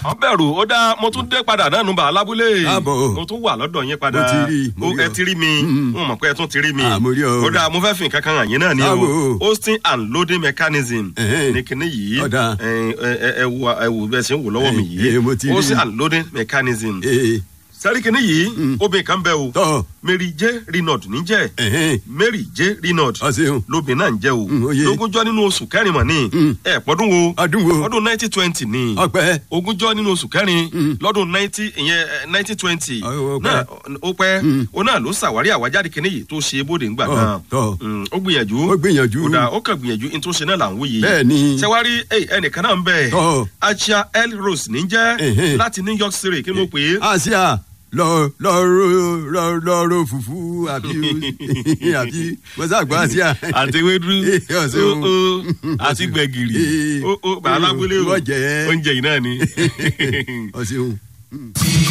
wọ́n bẹ̀rù ó dá mo tún dé padà náà nùbà alábúlé Káàbọ̀. mo tún wà lọ́dọ̀ yín padà Mo ti rí, mo ó rí ẹ ọ. ti rí mi Mm. mo mọ̀ pé ẹ tún ti rí mi Ah, mo rí ọ. ó dá mo fẹ́ fi nǹkan kan hàn yín náà ni o Báwo? hosting and loading mechanism Ẹ̀hẹ́n. ní kinní yìí Ọ̀dà. ẹ ẹ- ẹ wo ẹ wo bẹ́ẹ̀ ṣe ń wò lọ́wọ́ mi Eh, eh, mo ti yìí rí. hosting and loading mechanism ee sẹ́rí kinní yìí obìnrin kan bẹ́ o tọ́ Mary J Renaud níjẹ́ ẹ̀hẹ́n Mary J Renaud ọ ṣeun lóbìnrin náà ń jẹ́ o Mm, ó yé. lógúnjọ́ nínú oṣù kẹrin mọ̀ ní Mm. ẹ̀ pọ́dún wo ọdún wo ọdún nineteen twenty ní ọpẹ́ ogúnjọ́ nínú oṣù kẹrin Mm. lọ́dún ninety ìyẹn nineteen twenty Ó- ó pẹ́. náà ó pẹ́ Mm. ó náà ló ṣàwárí àwájáde kínní yìí tó ṣe bóde ńgbà Tọ́, náà tọ́. Mm, ó gbìyànjú ó gbìyànjú ó dà ó kàn gbìyànjú ní tó ṣe náà là ń wò yìí bẹ́ẹ̀ ni ṣẹwárí ey, ẹnìkan náà ń bẹ tọ́ Acha L Rose níjẹ́ Ẹ̀hẹ́n. láti New York City kí ni mo pè é àṣìá lọ lọ ro lọ lọ ro fùfú àbí àbí mọ́sàgbọ́ àṣìá. àti ewédú Ó ṣeun. ó, ó, àti gbẹ̀gìrì Eh, ó ó bàálà gbélé o wọ́n jẹ́. oúnjẹ yìí náà ni. ọ ṣeun.